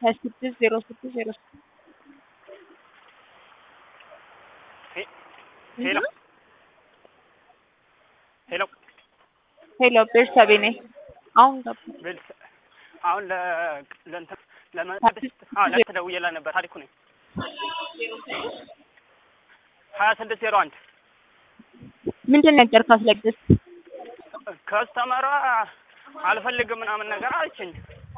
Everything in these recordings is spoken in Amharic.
ሀያ ስድስት ዜሮ ስድስት ዜሮ ስድስት ሄሎ ሄሎ ሄሎ ቤርሳቤ ነኝ። አሁን ገባ። ቤልስ አሁን ለ ለእንትን ለመቅደስ አዎ ለእንትን ደውዬላት ነበር። ታሪኩ ነኝ ሀያ ስድስት ዜሮ አንድ ምንድን ነገር ካስለግስ ከስተመሯ አልፈልግም ምናምን ነገር አለችኝ።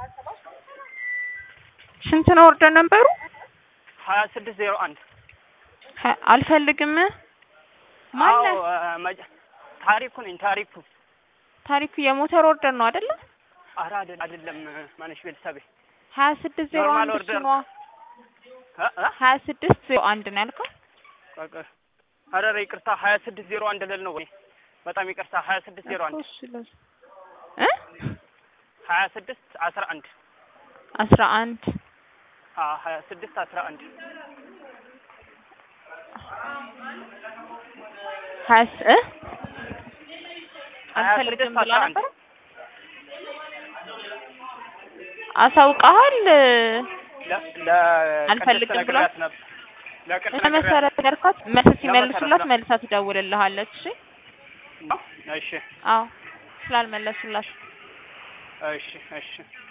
ስንት ነው ኦርደር ነበሩ? ሀያ ስድስት ዜሮ አንድ ሀ- አልፈልግም ማነው? አዎ እ፣ መጀ- ታሪኩ ነኝ ታሪኩ ታሪኩ የሞተር ኦርደር ነው አይደለ? ኧረ አይደል አይደለም ማነሽ ቤተሰቤ ሀያ ስድስት ዜሮ ኖርማል አንድ እሱ ኦርደር ነዋ። እ እ ሀያ ስድስት ዜሮ አንድ ነው ያልከው? በቃ ኧረ ኧረ ይቅርታ ሀያ ስድስት ዜሮ አንድ ልል ነው ወይ በጣም ይቅርታ ሀያ ስድስት ዜሮ አንድ እኮ እሱ ለዛ- እ ሀያ ስድስት አስራ አንድ አስራ አንድ አዎ ሀያ ስድስት አስራ አንድ ሀያ ስ- እ ሀያ አልፈልግም ስድስት ብላ አስራ አንድ ነበር። አሳውቀሃል? ለ- ለቅድስት አልፈልግም ብሏል? ነግሬያት ነበር ለቅድስት ነግሬያት ለመሰረት ነገርኳት። መልስ ሲመልሱላት ለመሰረት መልሳ ትደውልልሃለች። እሺ ነው። እሺ አዎ ስላልመለሱላት እሺ እሺ